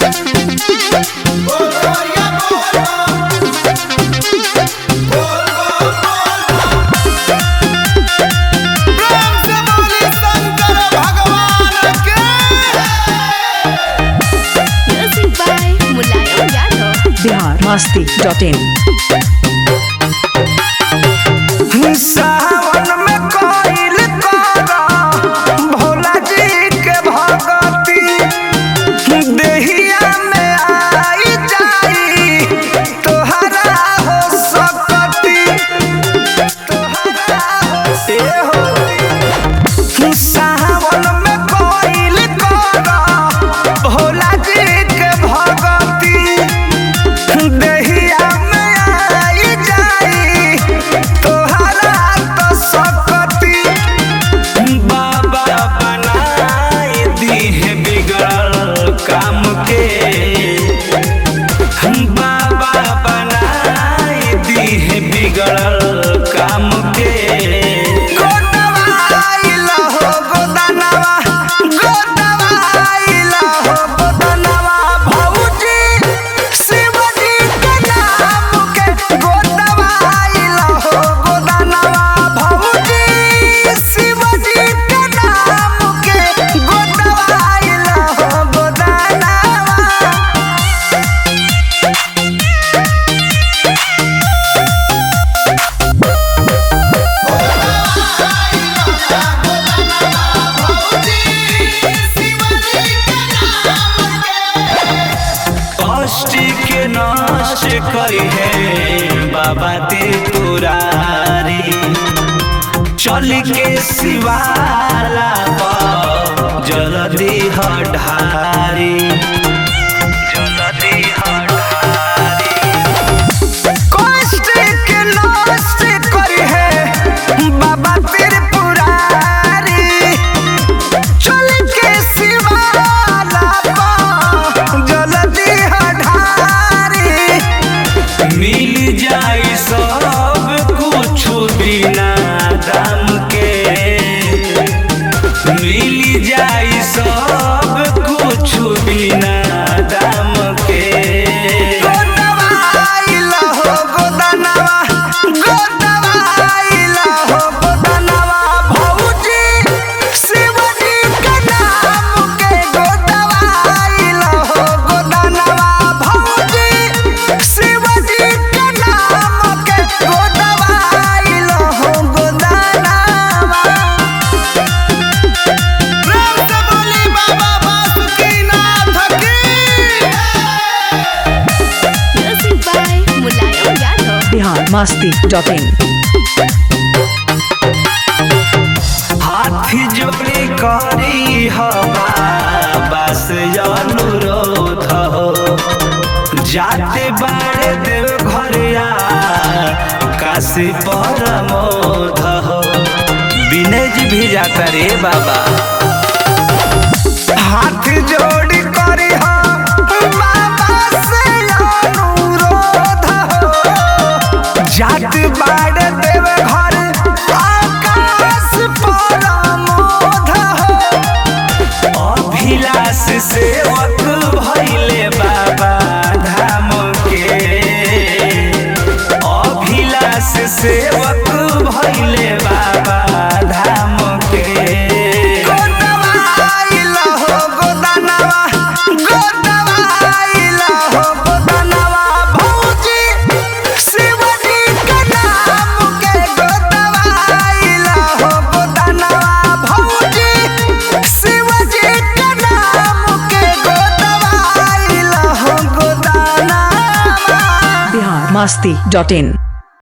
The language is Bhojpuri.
प्रेम से बोली शंकर भगवान के Music by Mulayam Yadav. Bihar Masti dot in सावन में कोइल करा भोला जी के भगती देहिया में आई जाई तोहरा हो सकती तोहरा हो से हो सावन में कोइल करा भोला जी के भगती देहिया में आई जाई तोहरा तो सकती बाबा बनाई दी है बिगड़ल काम के बाबा बनाई दी है बिगड़ल काम के गोदवा आइला हो गोदनवा गोदवा आइला हो गोदनवा भौजी शिवजी के नाम के गोदवा आइला हो गोदनवा भौजी शिवजी के नाम के गोदवा आइला हो गोदनवा कष्ट के नष्ट करी है बाबा त्रिपुरारी चल के शिवाला पर जल्दी हठारी जल्दी हठारी कष्ट के नष्ट करी है बाबा त्रिपुरारी चल के शिवाला पर जल्दी हठारी मिल जाई सब कुछ बिना दाम के मिल जाई सब कुछ बिना दाम के गोदवा आइला हो गोदनवा गोदवा आइला हो गोदनवा भौजी शिवजी के नाम के गोदवा आइला हो गोदनवा भौजी शिवजी के नाम के गोदवा आइला हो गोदनवा प्रेम से बोली बाबा बासुकीनाथ की Music by Mulayam Yadav. Bihar Masti dot in हाथी जोड़ी करी हवा बस अनुरोध हो जाते बाड़े देव घरिया काशी परमोध हो विनय जी भी जाता रे बाबा हाथ जोड़ी करी हो बाबा से अनुरोध हो जात बाड़ देव घर आकाश परमोध हो अभिलाष सेवक भैले बाबा धाम के अभिलाष सेवक भैले बाबा धाम के गोदवा आइला हो गोदनवा गोदवा आइला हो गोदनवा भौजी शिवजी के नाम के गोदवा आइला हो गोदनवा भौजी शिवजी के नाम के गोदवा आइला हो गोदनवा बिहार मस्ती डॉट इन